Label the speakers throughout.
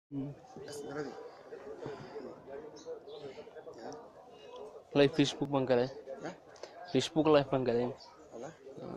Speaker 1: asmaradii
Speaker 2: live facebook baan galay
Speaker 1: ya
Speaker 2: facebook live baan galay
Speaker 1: wala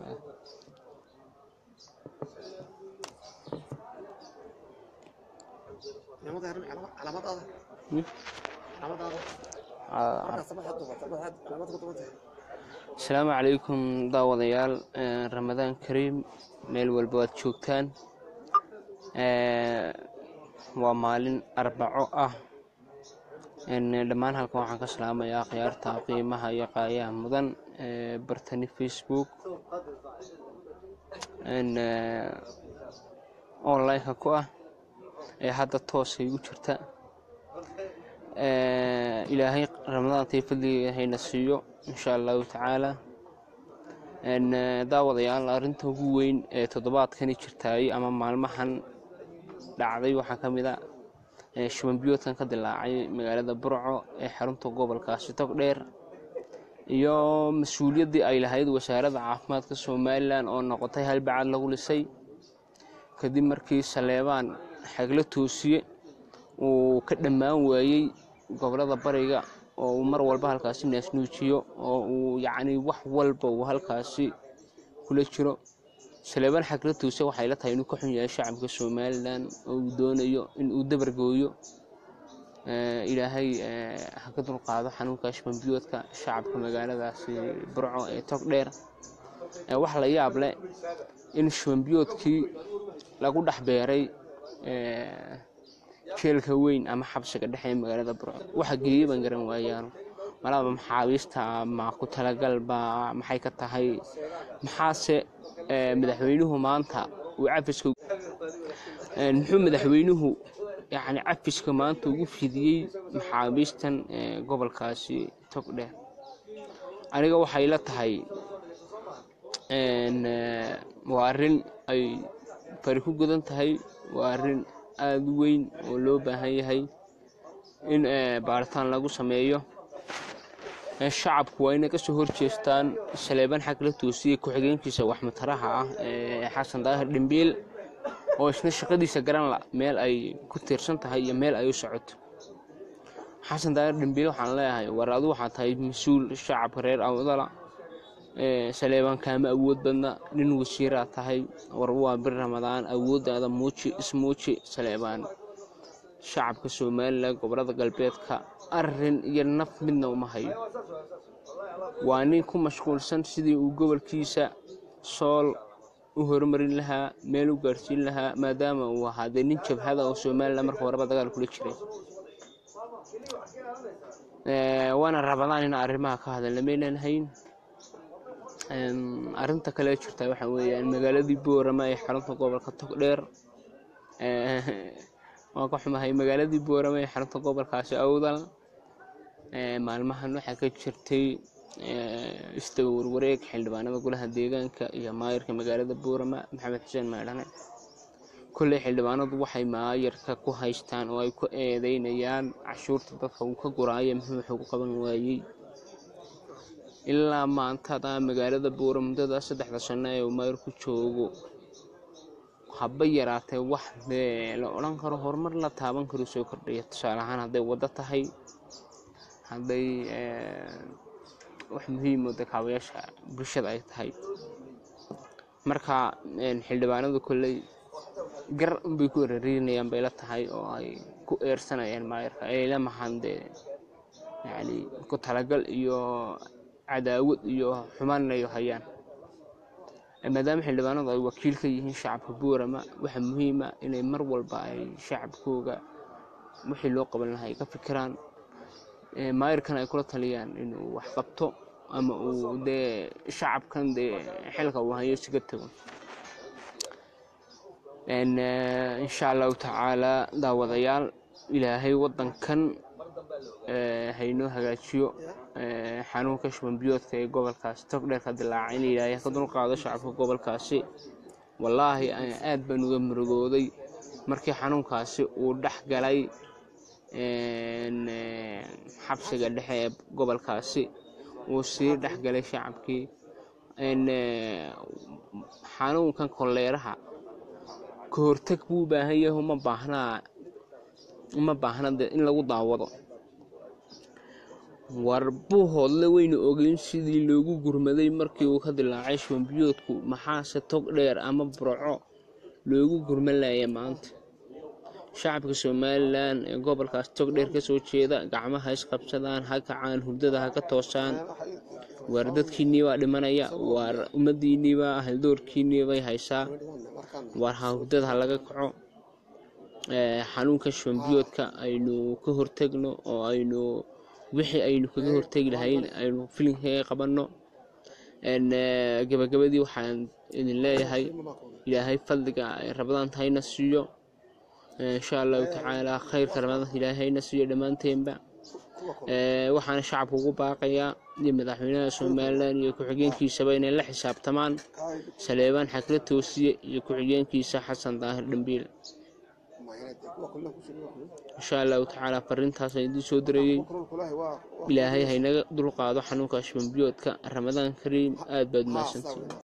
Speaker 1: calaamada arrin calaamad calaamadaada
Speaker 2: Hmm?
Speaker 1: calaamadaada
Speaker 2: Ah,
Speaker 1: markaa sabaxaad duubata waxaad calaamad ku duubantay
Speaker 2: asalaamu calaykum daawadayaal Eh, ramadaan kariim meel walba waad joogtaan Eh, waa maalin arbaco ah En, dhammaan halkan waxaan ka salaamayaa khiyaarta qiimaha iyo qaayaha mudan ee bartani facebook En, eh, online-ka ku ah ee hadda toosay u jirta Eh, ilaahay ramadaantai fadliga hayna siiyo insha allahu tacaala En, eh, daawadayaal arrinta ugu weyn ee toddobaadkani jirtaay ama maalmahan dhacday waxaa ka mid a eh, shuban biyoodkan ka dilaacay magaalada burco ee xarunta gobolkaasi togdheer iyo mas-uuliyaddii ay lahayd wasaaradda caafimaadka somalilan oo noqotay halbacad lagu lisay kadib markii saleebaan xagla toosiye uu ka dhammaan waayey gobolada bariga oo uu mar walba halkaasi naasnuujiyo oo uu yacni wax walba uu halkaasi kula jiro saleebaan xagla toosiye waxay la tahay inuu ka xun yahay shacabka somalilan oo uu doonayo in uu dabargooyo Eh, ilaahay eh, ha ka dulqaado xanuunka shbanbiyoodka shacabka magaaladaasi burco ee togdheer Eh, wax la yaab leh in shbanbiyoodkii lagu dhex beeray eh, jeelka weyn ama xabsiga dhexe ee magaalada burco waxa geeyey baan garan waayaan malaba maxaabiista ma ku talagalba maxay ka tahay maxaase eh, madaxweynuhu maanta uu cafiska Eh, muxuu madaxweynuhu yani cafiska maanta ugu fidiyey maxaabiistan eh, gobolkaasi togdheer aniga waxay la tahay en, eh, waa arrin ay fari ku gudan tahay waa arrin aada u weyn oo loo baahan yahay in eh, baaritaan lagu sameeyo Eh, shacabku waa inay kasoo horjeestaan saleebaan xag la toosiyey ku-xigeenkiisa waxmataraha ah ee xasan daahir dhimbiil oo isna shaqadiisa garan la meel ay ku tiirsan tahay iyo meel ay u socoto xasan daahir dhimbiil waxaan leeyahay war adu waxaa tahay mas-uul shacabka reer awdala ee saleebaan kaama awood badna nin wasiiraa tahay war waa bir ramadaan awooddaada muuji ismuuji saleebaan shacabka somalilan gobolada galbeedka arin iyo naf midna uma hayo waa nin ku mashquulsan sidii uu gobolkiisa sool u horumarin lahaa meel u gaadhsiin lahaa maadaama uu ahaa dee nin jabhada oo somalilan marka horeba dagaal kula jiray Eh, waana rabadaan in arrimaha ka hadalna maynan hayn Em, arrinta kale jirta waxa weeyaan magaaladii boorama ee xarunta gobolka togdheer Eh, waan ka xumahay magaaladii boorama ee xarunta gobolkaasi awdal Eh, maalmahan waxaa ka jirtay eh, isdaba warwareeg xildhibaanada golaha deegaanka iyo maayarka magaalada boorama maxamed xuseen maydhane kolley xildhibaanadu waxay maayarka ku haystaan oo ay ku eedeynayaan cashuurta dadka uu ka guraayo muxuu wuxuu ku qaban waayey ilaa maantada magaalada buura muddada saddexda sano ee uu maayar ku joogo haba yaraatee wax dee la odhan karo horumar la taaban karo soo kordhaya tusaale ahaan hadday waddo tahay hadday eh, wax muhiim oo dekaabayaasha bulshada ay tahay marka een, xildhibaanadu kolley gar unbay ku erariinayaan bay la tahay oo ay ku eersanayaan maayarka ay la mahan dee yacni ku talagal iyo cadaawad iyo xumaanayo hayaan maadaama xildhibaanadu ay wakiil ka yihiin shacabka boorama waxaa muhiima inay mar walba ay shacabkooga wixii loo qaban lahaa ay ka fikiraan Eh, maayarkan ay kula taliyaan inuu wax qabto ama uu dee shacabkan dee xilka uu hayo siga tago En, eh, insha allahu tacaala daawadayaal ilaahay wadankan eh, haynoo hagaajiyo eh, xanuunka shuban biyoodka ee gobolkaasi togdheer ka dilaacay in ilaahay ka dulqaado shacabka gobolkaasi wallaahi eh, aad baan uga murugooday markii xanuunkaasi uu dhex galay en, eh, xabsiga dhexe ee gobolkaasi uu sii dhex galay shacabkii En, eh, xanuunkan koleeraha ka hortag buu u baahan yahay uma baahnaa uma baahna dee in lagu daawado warbuhoodle wayna ogeyn sidii loogu gurmaday markii uu ka dilaacay shubanbiyoodku maxaase tog dheer ama burco loogu gurman laaya maanta shacabka somalilan ee gobolkaas tog dheer kasoo jeeda gacmaha isqabsadaan ha kacaan hurdada ha ka toosaan waar dadkiinnii baa dhimanaya waar ummadiinnii baa haldoorkiinnii bay haysaa waar ha hurdada ha laga kaco xanuunka shubanbiyoodka aynu ka hortegno oo aynu wixii aynu kaga hortegi lahayn aynu filinkaga qabanno gabagabadii waxaan idin leeyahay ilaahay fadliga rabadaanta hayna siiyo insha allahu tacaala khayrka rabadaanta ilaahay hayna siiyo dhammaanteenba waxaana shacabka ugu baaqayaa iyo madaxweynaha somalilan iyo ku-xigeenkiisaba inay la xisaabtamaan saleebaan xakla toosiye iyo ku-xigeenkiisa xasan daahir dhambiil insha allahu tacaala fariintaasaan idiin soo dareeyey ilaahay haynaga dulqaado xanuunka shubanbiyoodka ramadaan kariim aad baad mahadsantiin